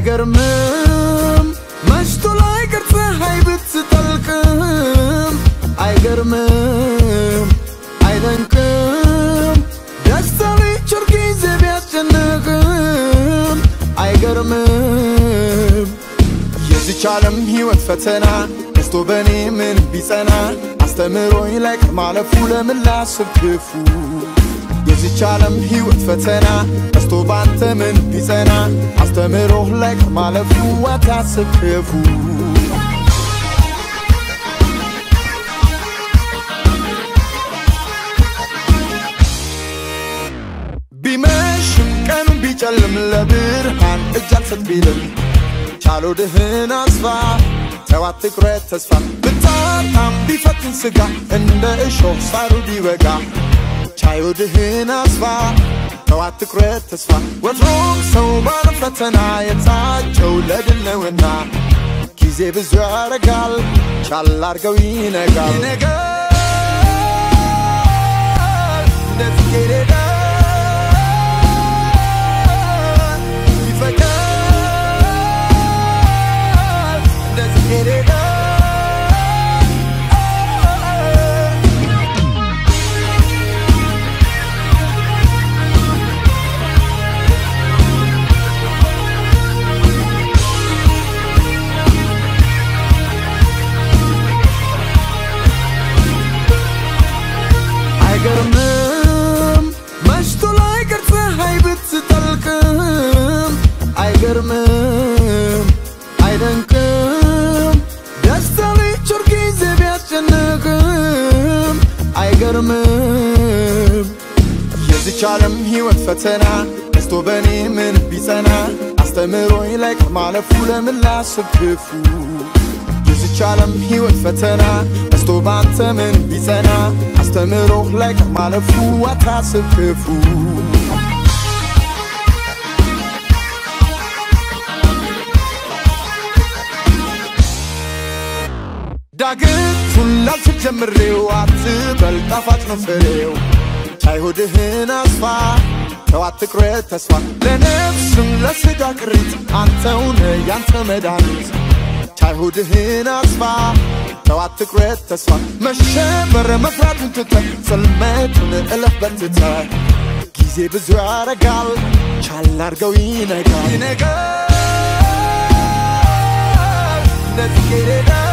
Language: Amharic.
አይገርምም መሽቶ ላይ ቅር ፀሐይ ብትጠልቅም አይገርምም አይደንቅም ደስታ ሊጭር ጊዜ ቢያስጨንቅም አይገርምም የዚች ዓለም ሕይወት ፈተና ደስቶ በእኔ ምን ቢጸና አስተምሮኝ ላይ ቅር ማለፉ ለምን ላስብ ክፉ የዚች ዓለም ሕይወት ፈተና ደስቶ ባንተ ምን ቢጸና አስተምሮህ ላይ ቅር ማለፉ አታስብ ክፉ ቢመሽም ቀኑ ቢጨልም ለብርሃን እጅ አልሰጥ ቢልም ቻሎ ድህን አስፋ ተው አትቁረጥ ተስፋ ብታጣም ቢፈትን ስጋ እንደ እሾህ ሳሩ ቢወጋ ቻዮ ድህን አስፋ ተው አትቁረጥ ተስፋ ወትሮም ሰው ባለ ፈተና የታጨው ለድል ነውና ጊዜ ብዙ ያረጋል ቻል አርገው ይነጋል ይነጋል እንደ ጽጌረዳ ይፈካል እንደ ጽጌረዳ አይገርምም መሽቶ ላይ ቅር ፀሐይ ብትጠልቅም አይገርምም አይደንቅም ደስታ ሊጭር ጊዜ ቢያስጨንቅም አይገርምም የዚች ዓለም ሕይወት ፈተና ደስቶ በእኔ ምን ቢጸና አስተምሮኝ ላይ ቅር ማለፉ ለምን ላስብ ክፉ የዚች ዓለም ሕይወት ፈተና ደስቶ ባንተ ምን ቢጸና አስተምሮህ ላይ ቅር ማለፉ አታስብ ክፉ ዳግቱን ላልችል ጀምሬው አትበል ጣፋጭ ነው ፍሬው ቻይ ሆድህን አስፋ ተው አትቁረጥ ተስፋ ለነፍስም ለሥጋ ቅሪት አንተውነ ያንተ መድኃኒት ቻይ ሆድህን አስፋ ተው አትቁረጥ ተስፋ መሸበር መፍራቱን ትተህ ጽልመቱን እለፍ በርትተህ ጊዜ ብዙ ያረጋል ቻል አርገው ይነጋል ይነጋል እንደ ጽጌረዳ